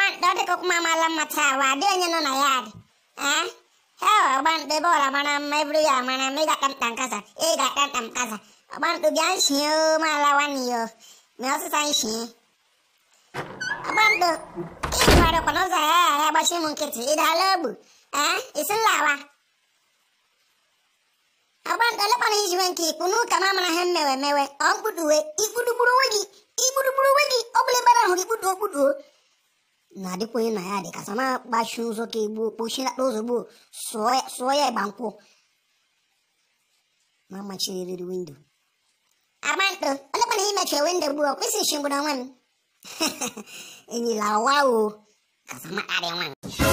Agbanto dịka ọkụma mala mma taa wa adị onye nọ na ya adị eh hell Agbanto ebe ọla mara mma eburu ya mara mma ị ga-ata nta nkasa ị ga-ata nta nkasa Agbanto bịa nshie o mala nwanne ya mee ọsịsa nshie Agbanto ịgwarịkwa n'ụzọ ya ya gbachi m nkịtị ị dala ogbu eh isi nlawa Agbanto lekwana ijiwe nke ikpu n'ụka ma mara ihe mmewe mewe ọ mkpuduwe ikpudugburu onwe gị ikpudugburu onwe gị ọ bụla ebe ahụ gị kpuduo kpuduo na-adịkwa onye na ya dị ka sama gbachi ụzọ ka egbuo kpochilata ozugbo sụọ ya ịgba nkwụ ma machiriri windo Agbanto olekwana imechi windo gbuo ọ kwesịrị chingwuru onwe m enyila ụwa o ka sama karịa nwa